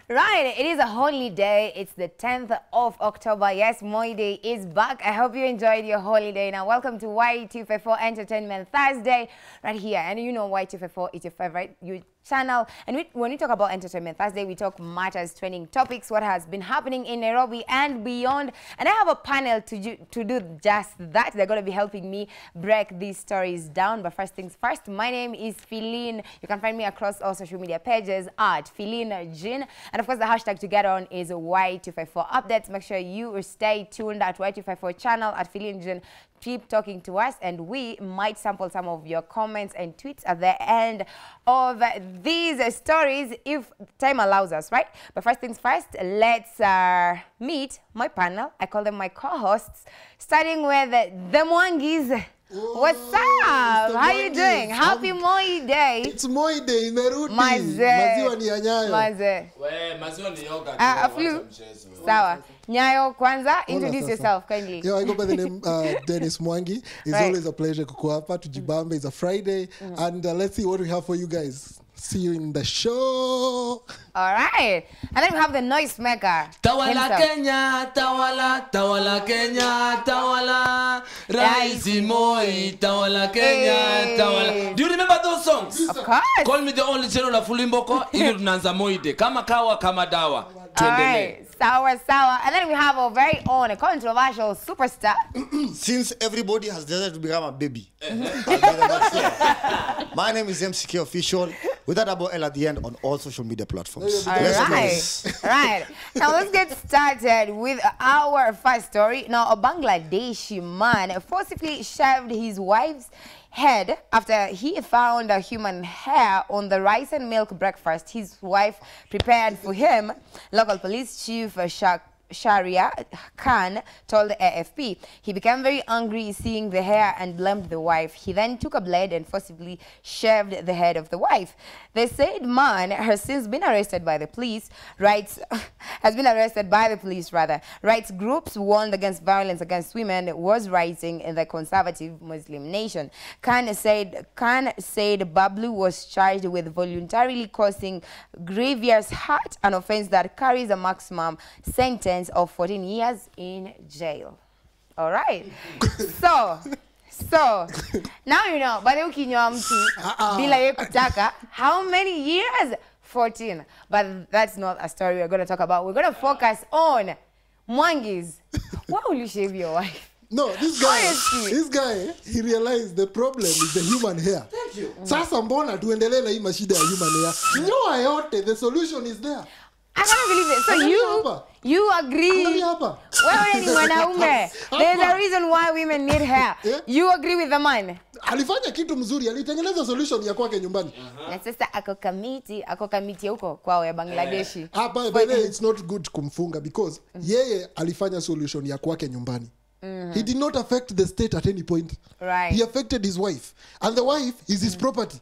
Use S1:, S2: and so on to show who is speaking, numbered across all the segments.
S1: Right, it is a holiday. It's the 10th of October. Yes, Moi Day is back. I hope you enjoyed your holiday. Now, welcome to Y254 Entertainment Thursday, right here. And you know Y254 is your favorite you channel. And we, when we talk about Entertainment Thursday, we talk matters, trending topics, what has been happening in Nairobi and beyond. And I have a panel to, do- to do just that. They're going to be helping me break these stories down. But first things first, my name is Feline. You can find me across all social media pages at Feline Jin. And of course, the hashtag to get on is Y254 updates. Make sure you stay tuned at Y254 channel at Feline Jin. Keep talking to us, and we might sample some of your comments and tweets at the end of these stories if time allows us, right? But first things first, let's uh, meet my panel. I call them my co-hosts, starting with the Mwangis. What's up?
S2: Mr.
S1: How you
S2: Mwangis.
S1: doing? Happy
S2: I'm-
S1: Moi Day.
S2: It's Moi Day imerudi.
S1: Mazee.
S2: Maziwa ni ya Nyayo.
S1: Maze.
S3: We, maziwa ni yogurt.
S1: Ah,
S3: wewe,
S1: Aflu.
S3: wacha mchezo.
S1: Sawa. Nyayo kwanza, introduce
S2: sasa.
S1: yourself kindly.
S2: Yo, I go by the name uh, Dennis Mwangi. It's
S1: Right.
S2: always a pleasure kuku hapa tujibambe. It's a Friday and uh, let's see what we have for you guys. See you in the show.
S1: All right. And then we have the noise maker.
S3: Tawala
S1: himself.
S3: Kenya, tawala, tawala Kenya, tawala. Raisi Moi, tawala Kenya,
S1: Hey.
S3: tawala. Do you remember those songs?
S1: Of course.
S3: Call me the only channel la Fulimboko ili tunaanza Moi Day. Kama kawa kama dawa.
S1: All
S3: Tuendelee.
S1: right. Sour, sour. And then we have our very own controversial superstar.
S4: since everybody has decided to become a baby, I'll be the next one. my name is MCK Official with a double L at the end on all social media platforms.
S1: All
S4: Let's do
S1: right.
S4: this.
S1: right. Now let's get started with our first story. Now, a Bangladeshi man forcibly shaved his wife's head after he found a human hair on the rice and milk breakfast his wife prepared for him. Local police chief uh, Shak Sharia Khan told the AFP. He became very angry seeing the hair and blamed the wife. He then took a blade and forcibly shaved the head of the wife. The said man has since been arrested by the police. Rights has been arrested by the police rather. Rights groups warned against violence against women was rising in the conservative Muslim nation. Khan said Khan said Bablu was charged with voluntarily causing grievous hurt, an offense that carries a maximum sentence of 14 years in jail. All right. so, so now you know, but ukinywa mtu bila ye kutaka, how many years? 14. But that's not a story we're going to talk about. We're going to focus on Mwangis. Why will you shave your wife?
S2: No, this guy,
S1: Honestly.
S2: this guy, he realized the problem is the human hair. Thank you. Sasa mbona tuendelee na hii mashida ya human hair? Nyoa yote, the solution is there.
S1: I can't believe it. So
S2: Angalia
S1: you
S2: hapa.
S1: you agree?
S2: Angalia hapa.
S1: Wewe ni mwanaume. There's a
S2: Hapa.
S1: reason why women need hair.
S2: Yeah.
S1: You agree with the man?
S2: Alifanya kitu mzuri, alitengeneza solution ya kwake nyumbani.
S1: Na sasa ako kamiti, ako kamiti huko kwao ya Bangladeshi.
S2: Ah, by, by the way, it's not good kumfunga because yeye alifanya solution ya kwake nyumbani. He did not affect the state at any point.
S1: Right.
S2: He affected his wife. And the wife is his property.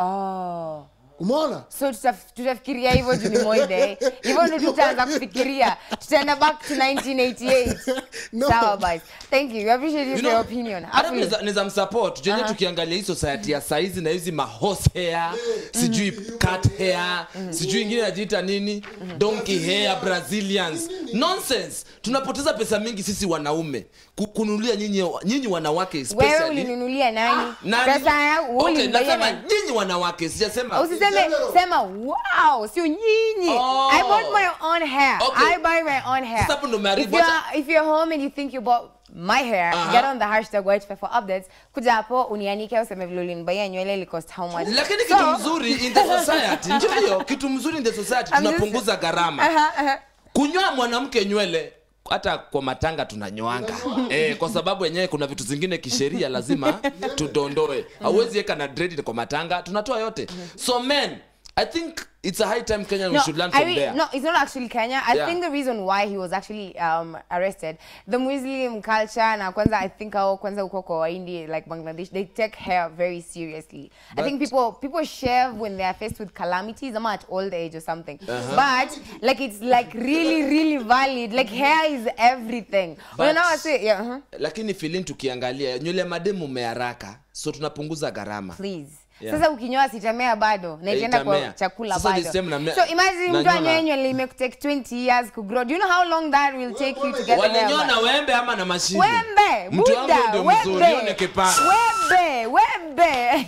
S1: Oh.
S2: Umeona?
S1: So tutaf- tutafikiria hivyo juu ni Moi Day. Hivyo ndio tutaanza kufikiria. Tutaenda back to 1988.
S2: No.
S1: Sawa basi. Thank you. We appreciate you
S3: You
S1: for
S3: know,
S1: your opinion.
S3: hata
S1: Afli.
S3: niza- niza msupport jenye tukiangalia hii society ya saizi na hizi mahorse hair sijui cat hair sijui ingine najiita nini donkey hair brazilians nonsense tunapoteza pesa mingi sisi wanaume ku- kununulia nyinyi nyinyi wanawake
S1: Wewe
S3: especially
S1: ulinunulia nani?
S3: Nani?
S1: Pesa yangu
S3: Okay,
S1: ulinunulia
S3: nasema
S1: nani?
S3: nyinyi wanawake sijasema
S1: usiseme
S2: general.
S1: sema wow sio nyinyi
S3: Oh.
S1: i bought my own hair
S3: Okay.
S1: i buy my own hair
S3: Sasa hapo ndo
S1: if
S3: umeharibu.
S1: you're,
S3: Wacha-
S1: if you're home and you think you bought my hair
S3: Aha.
S1: get on the hashtag white for updates kuja hapo unianike useme vile ulinibaia nywele ili cost how much
S3: lakini
S1: So-
S3: kitu mzuri in the society ndio hiyo kitu mzuri in the society
S1: I'm just-
S3: tunapunguza gharama
S1: Aha, aha.
S3: kunyoa mwanamke nywele hata kwa matanga tunanyoanga eh, kwa sababu wenyewe kuna vitu zingine kisheria lazima tudondoe hauwezi weka na dread kwa matanga tunatoa yote so men i think it's a high time kenya we should learn
S1: I
S3: from
S1: re-
S3: there
S1: no, it's not actually Kenya. I
S3: Yeah.
S1: think the reason why he was actually um, arrested, the Muslim culture, na kwanza I think hao kwanza uko kwa Waindi, like Bangladesh, they take hair very seriously. I think
S3: But-
S1: people people shave when they are faced with calamities, I'm at old age or something. But like it's like really, really valid. Like hair is everything. Well,
S3: But-
S1: now I say, yeah, uh-huh.
S3: lakini filin tukiangalia nywele mademu umeharaka so tunapunguza gharama
S1: please.
S3: Yeah.
S1: sasa ukinyoa sitamea bado na
S3: Eh,
S1: itaenda kwa
S3: itamea.
S1: chakula
S3: Sasa
S1: bado
S3: this time namea-
S1: so imagine mtu
S3: nanyoa
S1: anyoe
S3: na-
S1: nywele imekutake 20 years kugrow do you know how long that will take you to get there
S3: walinyoa na wembe ama na mashine
S1: wembe
S3: mtu wangu
S1: buda
S3: ndio mzuri hiyo ni
S1: wembe
S3: kipara
S1: wembe wembe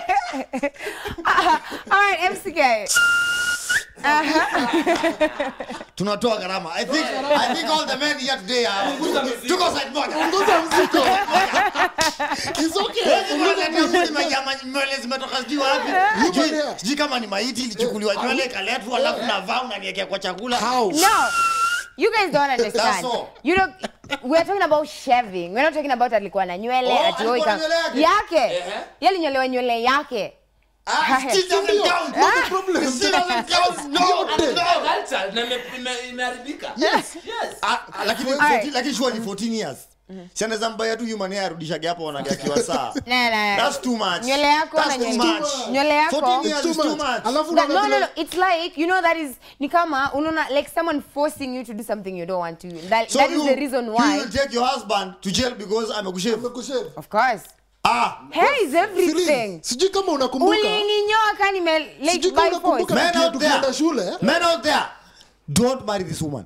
S1: all right mck
S4: tunatoa gharama i think i think all the men here today are tuko side moja
S2: Punguza mzigo. It's okay. Punguza
S4: Unaletea mwili majama nywele zimetoka sijui wapi Sijui-
S2: there.
S4: sijui kama ni maiti ilichukuliwa nywele ikaletwa alafu navaa unaniekea kwa chakula
S2: How?
S1: No, you guys don't
S4: That's
S1: understand.
S4: all.
S1: You don't. We're talking about shaving. We're not talking about alikuwa na nywele
S4: Oh,
S1: ati
S4: alikuwa
S1: oi
S4: na
S1: ka-
S4: nywele yake?
S1: yake.
S3: Ehe.
S1: Yali nyolewa nywele yake.
S4: Ah, still doesn't
S2: Ndio.
S4: count.
S2: What's the problem?
S4: Still doesn't count. No,
S2: Yote.
S4: no.
S3: Culture, na ime- ime- imeharibika
S2: Yes.
S3: yes
S4: Ah, ah, lakini
S1: Alright.
S4: 14 lakini sure ni 14 years si anaweza mbaya tu human hair arudishage hapo wanagakiwa saa
S1: Na na.
S4: that's too much
S1: Nywele yako
S4: that's
S1: na
S4: too
S1: nywele-
S4: much
S1: nywele yako.
S4: 14 years
S2: Too
S4: is too
S2: much.
S4: much
S2: Alafu
S1: That, no,
S2: unaona
S1: no, no.
S2: vile-
S1: It's like you know that is ni kama unaona like someone forcing you to do something you don't want to. That,
S4: so
S1: that is
S4: you,
S1: the reason
S4: you
S1: why.
S4: will take your husband to jail because amekushave
S2: Amekushave.
S1: Of course.
S4: ah
S1: Hair is everything.
S2: Feelings. sijui kama unakumbuka
S1: Ulininyoa kani me like
S2: sijui kama
S1: by force.
S2: unakumbuka
S4: Men
S2: tukiwa
S4: out there.
S2: tukienda shule
S4: men out there don't marry this woman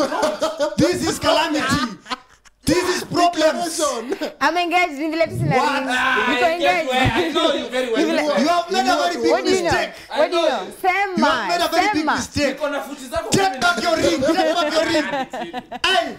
S4: this is calamity this is problems
S2: Declaration.
S1: I'm engaged in vile tu sina
S4: What?
S1: ring.
S3: Ah,
S1: Niko
S3: I get where- I
S1: engaged.
S3: know you very well.
S1: You will-
S4: you have made a very big
S1: What do you know?
S4: mistake
S1: What do you
S3: I
S1: know?
S3: know you.
S1: Sema.
S4: you have made a very big
S1: Sema.
S4: mistake
S3: Niko na futi zako
S4: take
S3: kumi
S4: back
S3: na-
S4: your ring take back your ring hey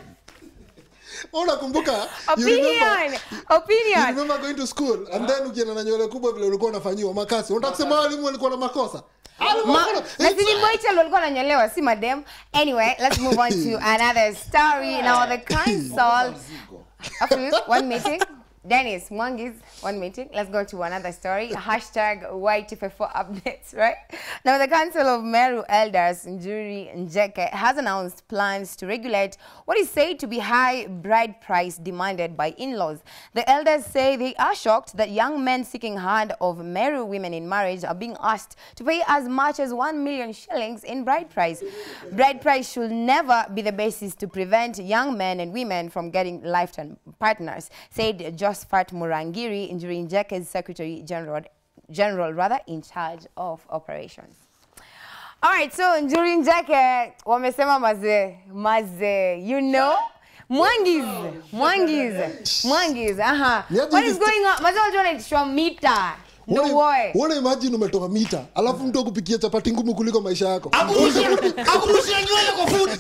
S2: unakumbuka you remember-
S1: Opinion.
S2: You
S1: Opinion.
S2: remember going to school and then ukienda na nywele kubwa vile ulikuwa unafanyiwa makasi unataka kusema walimu walikuwa na makosa Walimu
S1: Ma-
S2: walikuwa na-
S1: na
S2: It's-
S1: sini Boychel walikuwa wananyolewa si madem anyway let's move on to another story now the council After one meeting Dennis Mwangis, one meeting. Let's go to another story. Hashtag Y254 updates, right? Now, the Council of Meru Elders, Njuri Njeke, has announced plans to regulate what is said to be high bride price demanded by in-laws. The elders say they are shocked that young men seeking hand of Meru women in marriage are being asked to pay as much as 1 million shillings in bride price. Bride price should never be the basis to prevent young men and women from getting lifetime partners, said Josephat Murangiri, Njuri Njeke's Secretary General, General rather, in charge of operations. All right, so Njuri Njeke wamesema maze, maze, you know? Mwangis, Mwangis, Mwangis, aha.
S2: Niaje
S1: What
S2: hizi
S1: is going on? Maze wajua wanaitishwa mita. No
S2: Uone-
S1: way.
S2: uone imagine umetoka mita alafu mtu akupikia chapati ngumu kuliko maisha yako
S4: akurushia nywele kwa food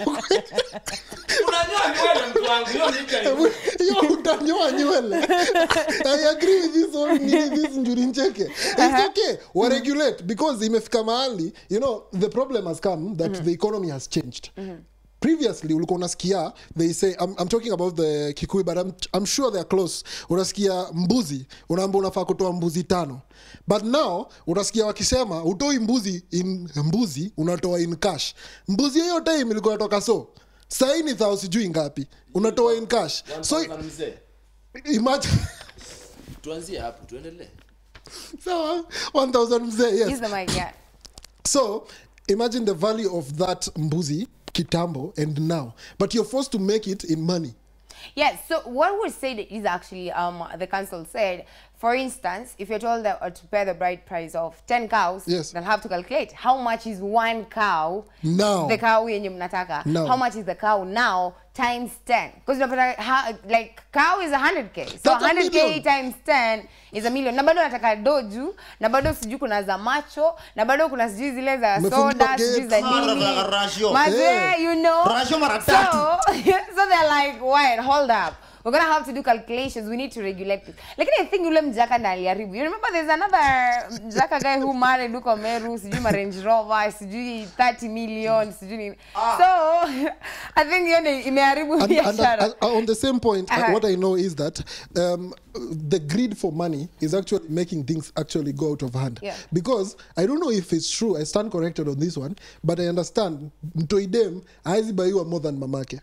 S3: Unanyoa nywele mtu wangu, hiyo ni ika hivi.
S2: hiyo utanyoa nywele i agree with this one nini this njuri ncheke it's okay wa regulate because imefika mahali you know the problem has come that the economy has changed previously ulikuwa unasikia they say I'm, I'm talking about the kikui but I'm, I'm sure they're close unasikia mbuzi unaamba unafaa kutoa mbuzi tano but now unasikia wakisema utoi mbuzi in mbuzi unatoa in cash mbuzi hiyo time ilikuwa natoka so sahii ni thao sijui ngapi unatoa in cash so
S3: 1000 mzee.
S2: imagine
S3: tuanzie hapo tuendelee
S2: sawa 1000 mzee
S1: Use
S2: yes
S1: the mic, yeah.
S2: so imagine the value of that mbuzi kitambo and now but you're forced to make it in money
S1: Yes, so what we said is actually, um, the council said, for instance, if you're told that, uh, to pay the bride price of 10 cows,
S2: Yes.
S1: they'll have to calculate how much is one cow,
S2: Now.
S1: the cow yenye mnataka,
S2: Now.
S1: how much is the cow now times 10. Because like cow is 100k. So
S2: That's a
S1: 100k
S2: million.
S1: times 10 is a million. Na bado nataka doju, na bado sijui kuna za macho, na bado kuna sijui zile za
S2: Umefungiwa
S1: soda, sijui za
S2: gate.
S1: nini.
S4: Mara- ratio.
S1: Mazee,
S2: Eh.
S1: you know.
S4: Ratio mara
S1: So, so they're like, wait, hold up. We're gonna have to do calculations. We need to regulate this. Lakini I think yule mjaka ndo aliharibu. You remember there's another mjaka guy who married huko Meru, sijui ma Range Rover, sijui 30 million, sijui nini. So, I think hiyo ndio imeharibu
S2: and, and,
S1: biashara.
S2: and, on the same point uh,
S1: Uh-huh.
S2: what i know is that um, the greed for money is actually making things actually go out of hand
S1: Yeah.
S2: because i don't know if it's true i stand corrected on this one but i understand mtoidem haizi baiwa more than mamake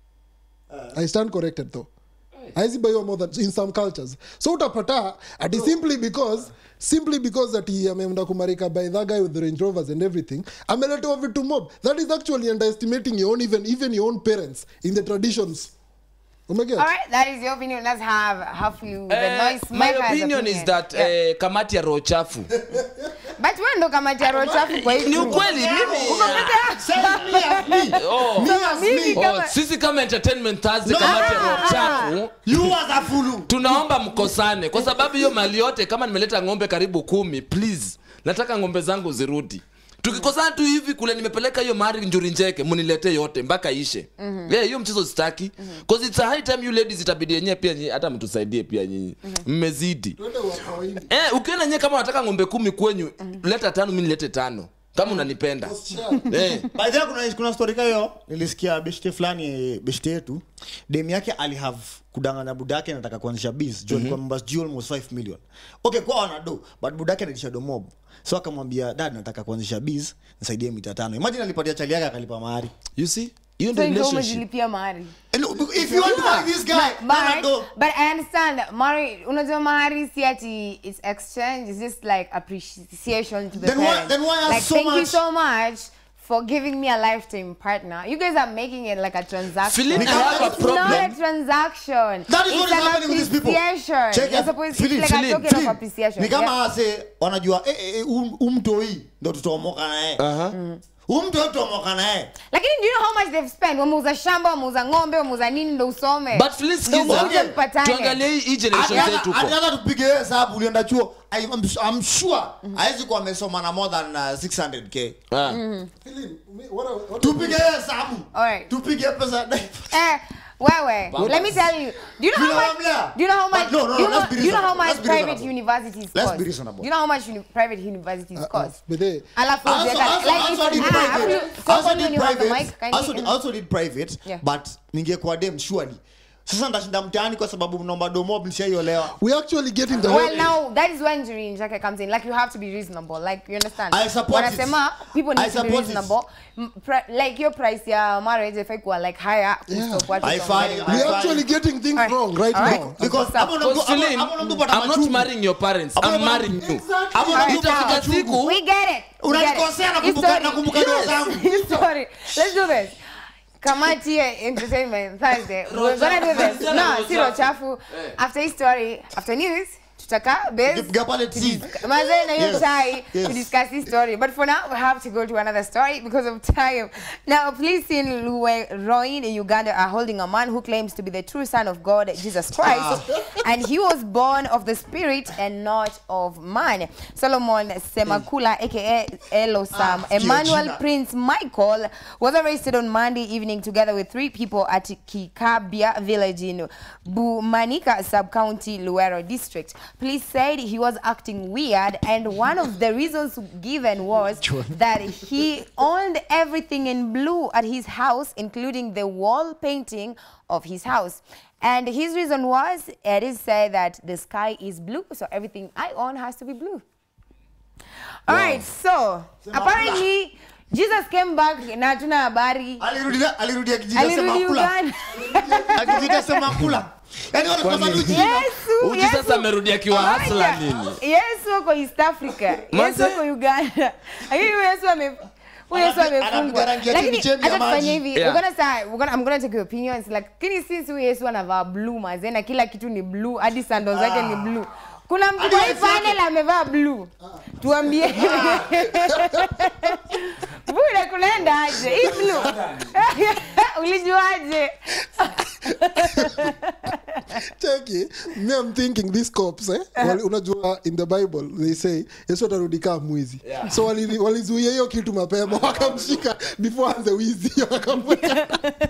S2: i stand corrected though haizi baiwa more than in some cultures so utapata ati simply because simply because ati ameenda kumarika by that guy with the range rovers and everything ameletewa vitu mob that is actually underestimating your own even even your own parents in the traditions umeget
S1: All right, that is your opinion. Let's have hopefully the
S3: Eh,
S1: noise
S3: my
S1: maker's
S3: opinion is that
S1: Yeah.
S3: eh, kamati ya roho chafu
S1: But wewe ndo kamati ya roho chafu kwa hii
S3: ni
S1: group.
S3: ukweli mimi
S4: Say me as me.
S3: oh,
S4: Me as
S1: mimi
S4: me.
S3: oh,
S1: kama-
S3: sisi kama entertainment Thursday
S4: No.
S3: kamati ya roho
S1: Ah,
S3: chafu
S4: You as a fulu.
S3: tunaomba mkosane kwa sababu hiyo mali yote kama nimeleta ng'ombe karibu kumi please nataka ng'ombe zangu zirudi tukikosana tu hivi kule nimepeleka hiyo mari njuri njeke muniletee yote mpaka ishe yeah, hiyo mchezo sitaki cause it's a high time you ladies itabidi yenyewe pia nyinyi hata mtusaidie pia nyinyi mmezidi
S2: twende wa kawaida
S3: eh, ukiona nyewe kama unataka ng'ombe kumi kwenyu leta tano mi nilete tano kama unanipenda eh.
S4: By the way, kuna, kuna story kayo nilisikia beshte fulani beshte yetu dem yake alihave kudanganya budake nataka kuanzisha biz juu alikuwa members due almost 5 million okay kwa wana do but budake analisha do mob so akamwambia dad nataka kuanzisha biz nisaidie mita tano imagine alipatia chali yake akalipa mahari
S3: you see hiyo
S1: So
S3: ndio
S1: ndio
S3: relationship
S1: umejilipia mahari.
S4: And look, if you want to marry this guy hana
S1: But,
S4: do
S1: but I understand that mahari, unajua mahari si ati it's exchange, it's just like appreciation to the
S4: Then why-
S1: parents.
S4: then why ask
S1: like,
S4: so
S1: thank you
S4: much?
S1: so much for giving me a lifetime partner. You guys are making it like a transaction.
S3: Philip, I have a
S1: It's not a
S3: problem.
S1: transaction.
S4: That is
S1: it's
S4: what is
S1: an
S4: happening with these people.
S1: appreciation.
S4: Check
S1: You're
S4: it.
S1: supposed
S4: Philip,
S1: it's like
S3: Philip,
S1: a token of
S4: Philip,
S1: appreciation.
S4: ni kama
S1: Yeah.
S4: wase wanajua eh, eh, eh, um- umtoi ndo tutaomoka naye umtoi tutaomoka naye
S1: lakini do you know how much they've spent wameuza shamba wameuza ng'ombe wameuza nini ndo usome
S3: but please
S1: Ndo
S3: sikiza
S1: muje mpatane.
S3: tuangalie hii- hii generation
S4: Hata-
S3: zetu huko
S4: hata tupige hiyo hesabu ulienda chuo I- I'm, I'm sure hawezi kuwa amesoma na more than uh, 600k
S3: Ah.
S2: Philip, me- what I- what I-
S4: tupige hiyo hesabu
S1: Alright.
S4: tupige pesa
S1: Eh, wewe, let me tell you. Do you know how much?
S4: Tunamlea.
S1: Do you know how
S4: But
S1: much?
S4: no, no, no,
S1: do you know,
S4: let's be
S1: do you know how
S4: reasonable.
S1: much
S4: Let's be
S1: private
S4: reasonable.
S1: universities
S4: Let's
S1: cost?
S4: be reasonable.
S1: Do you know how much uni private universities
S2: Uh,
S1: cost?
S2: but they-
S1: Alafu
S4: I also,
S1: ujiweka-
S4: also,
S1: like
S4: also
S1: if-
S4: did
S1: ah,
S4: private.
S1: have you-
S4: Also
S1: someone
S4: did
S1: when you have the
S4: private.
S1: mic, can
S4: Also
S1: you-
S4: did- also did private
S1: Yeah.
S4: but ningekuwa dem surely sasa ndashinda mtaani kwa sababu mnaomba domo mlishaiolewa
S2: we actually get in the
S1: Well, now that is when Juri Njake comes in. Like you have to be reasonable. Like you understand.
S4: I support it.
S1: Wanasema people
S4: I
S1: need to be
S4: support it.
S1: reasonable. M- pri- Like your price ya marriage if kuwa like higher.
S2: Yeah.
S1: kusto watu
S4: I
S1: from
S4: find-
S1: getting
S4: I
S1: married.
S2: we actually getting things
S1: Alright.
S2: wrong right
S1: Alright.
S2: now
S4: because
S1: What's up?
S4: hapo ndo mtu-
S3: Because
S4: hapo-
S3: Philip,
S4: hapo ndo mtu pata
S3: I'm not
S4: machungu.
S3: marrying your parents.
S4: Hapo
S3: I'm
S4: ndo-
S3: marrying you.
S4: hapo ndo
S1: Alright,
S4: mtu pata
S3: Itafika
S4: machungu.
S3: siku-
S1: We get it. We get it.
S4: Unanikosea, nakumbuka-
S1: History.
S4: nakumbuka ndoto zangu.
S1: History. Let's do this. Kamati ya Entertainment Thursday. We're gonna do this.
S3: Rochafu.
S1: No, si rochafu. After his story, after news, tutaka base.
S4: Tukipiga pale tea.
S1: Mazee na hiyo
S4: Yes.
S1: chai
S4: Yes.
S1: to discuss this story. But for now, we have to go to another story because of time. Now, police in Luweroin in Uganda are holding a man who claims to be the true son of God, Jesus Christ, and he was born of the Spirit and not of man. Solomon Semakula, aka Elosam,
S4: Ah,
S1: Emmanuel
S4: Georgina.
S1: Prince Michael, was arrested on Monday evening together with three people at Kikabia village in Bumanika sub-county Luero district. Police said he was acting weird and one of the reasons given was that he owned everything in blue at his house including the wall painting of his house. And his reason was, it is said that the sky is blue, so everything I own has to be blue. All right, so apparently Jesus came back na hatuna habari.
S4: Alirudi- alirudi akijita
S1: Alirudi
S4: sema kula.
S1: Uganda.
S4: Akijita sema kula. Yaani wanakosa tu jina.
S1: Yesu,
S3: Uji
S1: Yesu.
S3: sasa amerudi akiwa
S1: Ngoja.
S3: hustler nini?
S1: Yesu ako East Africa. Yesu
S3: Manze.
S1: ako Uganda. Lakini huyu Yesu ame huyu Yesu
S4: Anapiga-
S1: amefungwa.
S4: anapiga rangi ya
S1: Lakini
S4: chemichemi ya
S1: acha tufanye
S4: maji.
S1: hivi.
S3: Yeah.
S1: We're gonna start, we're gonna, I'm gonna take your opinions. Lakini since huyu Yesu anavaa blue maze na kila kitu ni blue, hadi sandals zake ni blue. Kuna mtu
S4: Hadi
S1: kwa hii
S4: Yesu yake.
S1: panel amevaa blue. Tuambie. Bure kunaenda aje? Hii blue. Ulijuaje?
S2: cheki me i'm thinking these cops eh wali, unajua in the bible they say yesu atarudi kaa mwizi
S3: Yeah.
S2: so wali- walizuia hiyo kitu mapema wakamshika before anze wizi wakamweka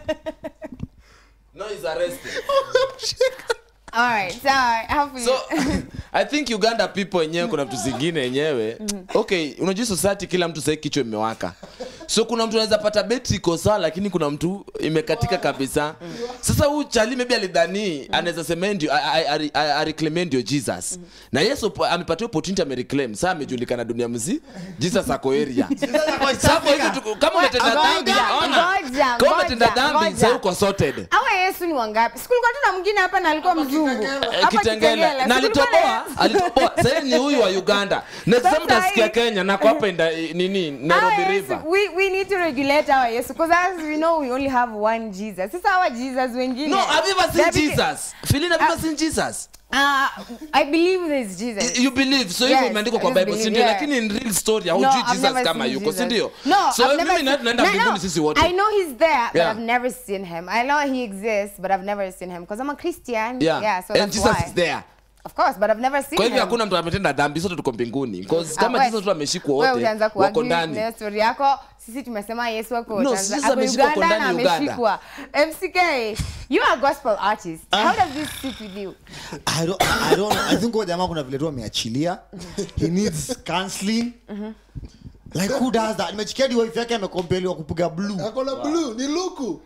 S3: No, he's arrested.
S1: All right. So, hopefully.
S3: so i think uganda people wenyewe kuna vitu zingine yenyewe okay unajua society kila mtu sahii kichwa imewaka so kuna mtu anaweza pata betri iko sawa lakini kuna mtu imekatika kabisa sasa huu chali maybe alidhani anaweza sema yeye ndio areclaim ndio jesus na yesu po- amepatia opportunity amereclaim saa amejulikana dunia mzii jesus ako area Sasa kwa hivyo tu- kama umetenda
S1: Ngoja,
S3: dhambi ona
S1: ngoja,
S3: kama umetenda
S1: ngoja,
S3: dhambi
S1: ngoja.
S3: sasa uko sorted
S1: awa yesu ni wangapi sikulikuwa tu na mwingine hapa na alikuwa mzungu
S3: Eh,
S1: Hapa
S3: kitengela na
S1: Si kulikuwa na
S3: alitoboa
S1: Yesu?
S3: alitoboa sasa ni huyu wa uganda next time
S1: Sasa
S3: utasikia
S1: hii-
S3: kenya nako hapa inda nini
S1: Hawa
S3: nairobi
S1: Yesu,
S3: river
S1: we, we need to regulate our Yesu because as we know we only have one Jesus. Sasa our Jesus wengine.
S3: no have you ever seen
S1: they're big-
S3: jesus Philin, have you ever seen jesus
S1: Uh, I believe there's Jesus.
S3: you believe so
S1: Yes,
S3: hivyo imeandikwa kwa
S1: I just
S3: bible
S1: believe,
S3: sindio
S1: yeah.
S3: lakini in real story
S1: No,
S3: haujui
S1: I've
S3: jesus
S1: never
S3: kama
S1: seen
S3: yuko
S1: Jesus.
S3: sindio
S1: No,
S3: so
S1: I've never
S3: mimi na
S1: seen-
S3: tunaenda
S1: No,
S3: mbinguni
S1: no.
S3: sisi wote
S1: I know he's there, but
S3: Yeah.
S1: I've never seen him. I know he exists, but I've never seen him because I'm a Christian.
S3: yeah,
S1: so
S3: and
S1: that's
S3: jesus
S1: why.
S3: is there
S1: Of course, but I've never seen
S3: kwa hivyo
S1: him.
S3: hakuna mtu ametenda dhambi sote tuko mbinguni Because
S1: Ah,
S3: kama
S1: we-
S3: jesus tu ameshikwa
S1: wewe
S3: wote
S1: utaanza
S3: wako
S1: kuargue
S3: ndani
S1: na hiyo story yako sisi tumesema yesu ako
S3: No,
S1: Tanzania-
S3: sisi
S1: ako
S3: ameshikwa kwa
S1: Uganda na
S3: ndani Uganda.
S1: ameshikwa mck you are a gospel artist how does this sit with you
S4: I don't, I don't, I think huyo jamaa kuna vile tu ameachilia he needs counseling like who does that nimechikia hadi wife yake amekompeliwa kupiga blue
S2: akona blue ni luku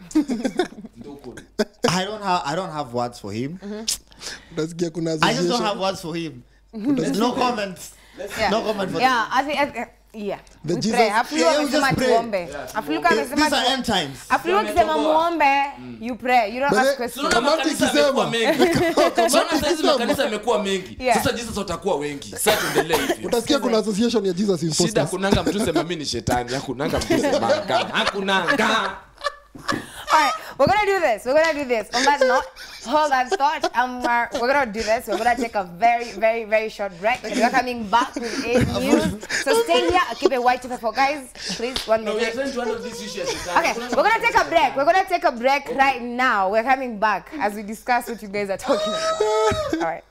S4: i don't have i don't have words for him
S2: utasikia kuna
S4: i just don't
S2: association.
S4: have words for him no comments
S1: Yeah.
S4: no comment for
S1: yeah I think, I think, yeah
S2: The
S1: we
S2: Jesus-
S1: pray. Afulu
S4: Yeah, we
S1: amesema
S4: just pray.
S1: tuombe Afulu
S4: These
S1: amesema
S4: are
S1: tu-
S4: end times
S1: Afulu akisema muombe you pray you don't
S2: But
S1: ask
S2: they-
S1: questions
S3: Tunaona
S2: Kamati
S3: makanisa
S2: ikisema.
S3: yamekuwa mengi. Tunaona saizi
S2: ikisema.
S3: makanisa yamekuwa mengi
S1: Yeah.
S3: sasa jesus watakuwa wengi sasa tuendelee hivyo
S2: utasikia kuna association ya jesus
S3: shida
S2: imposters
S3: kunanga mtu sema mi ni shetani hakunanga mtu semanga hakunanga
S1: All right, we're gonna do this. We're gonna do this. On that note, hold that thought. Um, we're, we're gonna do this. We're gonna take a very, very, very short break. And we're coming back with A news. So stay here. Keep it white to for guys. Please, one
S3: No, we are
S1: minute.
S3: trying to handle this issue as shetani.
S1: Okay, we're gonna take a break. We're gonna take a break right now. We're coming back as we discuss what you guys are talking about. All right.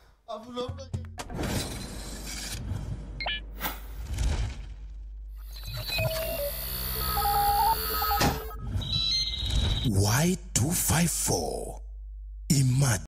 S5: Y254. Imagine.